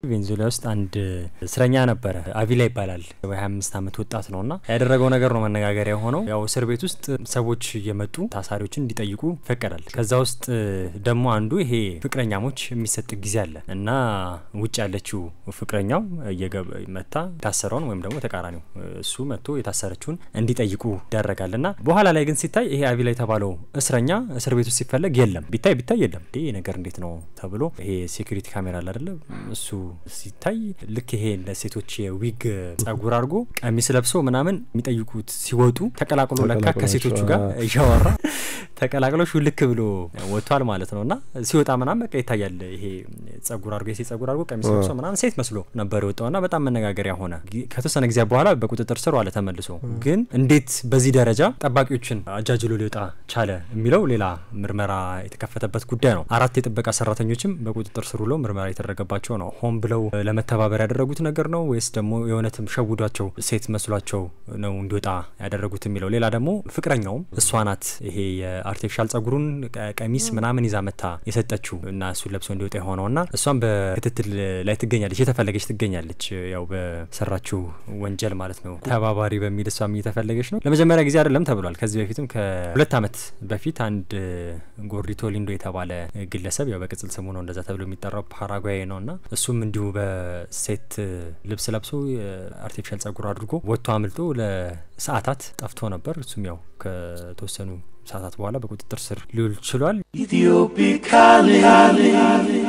ቬንዙዌላ ውስጥ አንድ እስረኛ ነበረ። አቪላ ይባላል። የሀያ አምስት አመት ወጣት ነው እና ያደረገው ነገር ነው መነጋገሪያ የሆነው። ያው እስር ቤት ውስጥ ሰዎች እየመጡ ታሳሪዎችን እንዲጠይቁ ይፈቀዳል። ከዛ ውስጥ ደግሞ አንዱ ይሄ ፍቅረኛሞች የሚሰጥ ጊዜ አለ እና ውጭ ያለችው ፍቅረኛው መታ የታሰረውን ወይም ደግሞ ተቃራኒው እሱ መጥቶ የታሰረችውን እንዲጠይቁ ይደረጋል እና በኋላ ላይ ግን ሲታይ ይሄ አቪላ የተባለው እስረኛ እስር ቤት ውስጥ ሲፈለግ የለም። ቢታይ ቢታይ የለም። ይህ ነገር እንዴት ነው ተብሎ ይሄ ሴኩሪቲ ካሜራ አለ አይደለ? እሱ ሲታይ ልክ ይሄ እንደ ሴቶች የዊግ ጸጉር አድርጎ ቀሚስ ለብሶ ምናምን የሚጠይቁት ሲወጡ ተቀላቅሎ ለካ ከሴቶቹ ጋር እያወራ ተቀላቅሎ ሹልክ ብሎ ወጥቷል ማለት ነው እና ሲወጣ ምናምን በቃ ይታያል። ይሄ ጸጉር አድርጎ የሴት ጸጉር አድርጎ ቀሚስ ለብሶ ምናምን ሴት መስሎ ነበር የወጣው እና በጣም መነጋገሪያ ሆነ። ከተወሰነ ጊዜ በኋላ በቁጥጥር ስር ዋለ ተመልሶ። ግን እንዴት በዚህ ደረጃ ጠባቂዎችን አጃጅሎ ሊወጣ ቻለ የሚለው ሌላ ምርመራ የተከፈተበት ጉዳይ ነው። አራት የጥበቃ ሰራተኞችም በቁጥጥር ስር ውለው ምርመራ የተደረገባቸው ነው። ሆን ብለው ለመተባበር ያደረጉት ነገር ነው ወይስ ደግሞ የእውነትም ሸውዷቸው ሴት መስሏቸው ነው እንዲወጣ ያደረጉት የሚለው ሌላ ደግሞ ፍቅረኛውም እሷ ናት ይሄ የአርቲፊሻል ጸጉሩን ቀሚስ ምናምን ይዛ መታ የሰጠችው እና እሱን ለብሶ እንዲወጣ የሆነው እና እሷም በክትትል ላይ ትገኛለች፣ የተፈለገች ትገኛለች። ያው በሰራችው ወንጀል ማለት ነው ተባባሪ በሚል እሷም እየተፈለገች ነው። ለመጀመሪያ ጊዜ አይደለም ተብሏል። ከዚህ በፊትም ከሁለት ዓመት በፊት አንድ ጎርዲቶ ሊንዶ የተባለ ግለሰብ ያው በቅጽል ስሙ ነው እንደዛ ተብሎ የሚጠራው ፓራጓይ ነው እና እሱም እንዲሁ በሴት ልብስ ለብሶ አርቲፊሻል ጸጉር አድርጎ ወጥቶ አምልጦ ለሰዓታት ጠፍቶ ነበር። እሱም ያው ከተወሰኑ ሰዓታት በኋላ በቁጥጥር ስር ሊውል ችሏል።